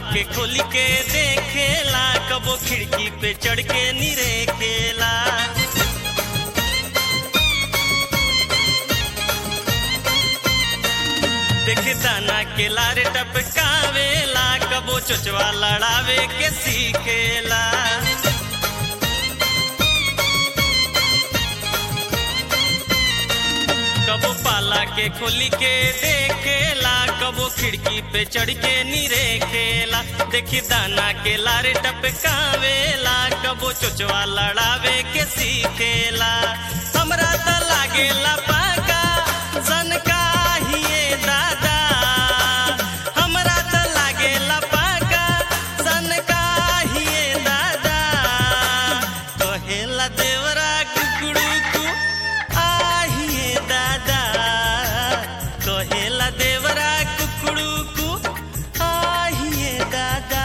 के खोली के देखेला कबो खिड़की पे चढ़ के निरेखेला देखे दाना के लारे टपकावेला कबो चोचवा लड़ावे के सीखेला कबो पाला के खोली के देखेला कबो खिड़की पे चढ़ के निरेखेला देखी दाना के लारे टपकावेला कबो चोचवा लड़ावे के सीखेला हमरा त लागेला पाका सनका हिए दादा हमरा त लागेला पाका सनका हिए दादा कहेला देवरा कुकुड़ू आहिए दादा कहेला देवरा कुकुड़ू कु आहिए दादा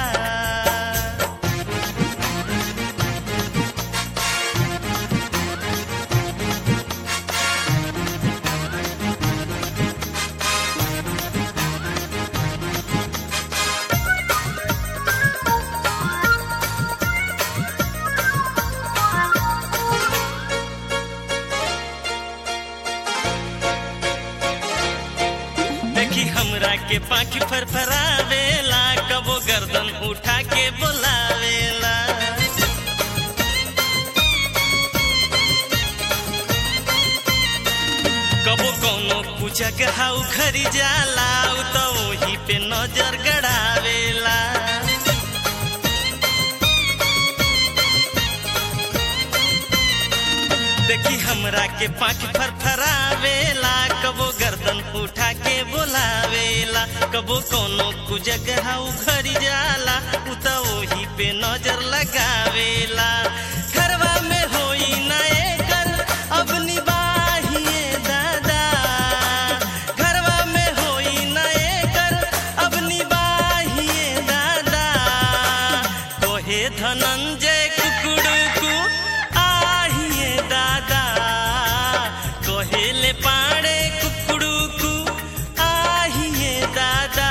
देखी हमरा के पाखी फरफरावेला कबो गर्दन उठा के बोलावेला कबो कौनो पूछा के हाउ खरी जाला उ तो वही पे नजर गड़ावेला देखी हमरा के पाँच फरफरावेला कबो गर्दन उठा के बोलावेला कबो कोनो कुजगह उखड़ जाला उ त ओही पे नजर लगावेला घरवा में होई ना एकर अब निबाहिए दादा घरवा में होई ना एकर अब निबाहिए दादा कोहे धनंजय कुकुड़ुकु आहिए दादा कोहेले पाड़े कुकुड़ुकु आहिए दादा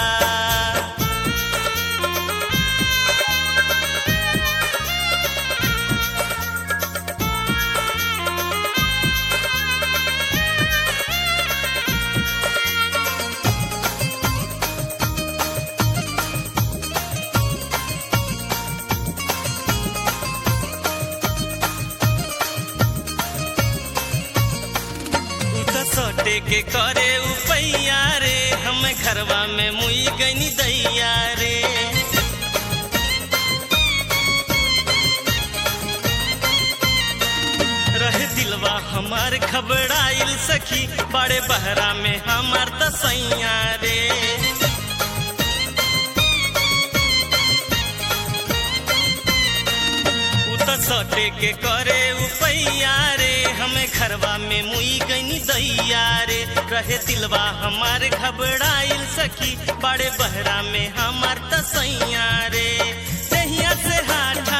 उ त सटे के करे उपैया रे हम घरवा में मुई गनी दैया रे रहे दिलवा हमार घबराइल सखी बड़े बहरा में हमार तसैया रे उ त सटे के करे उपैया रे हमें घरवा में मुई गनी दैया रे रहे दिलवा हमार घबराइल सखी बड़े बहरा में हमार तसैया रे तहिया से हाथ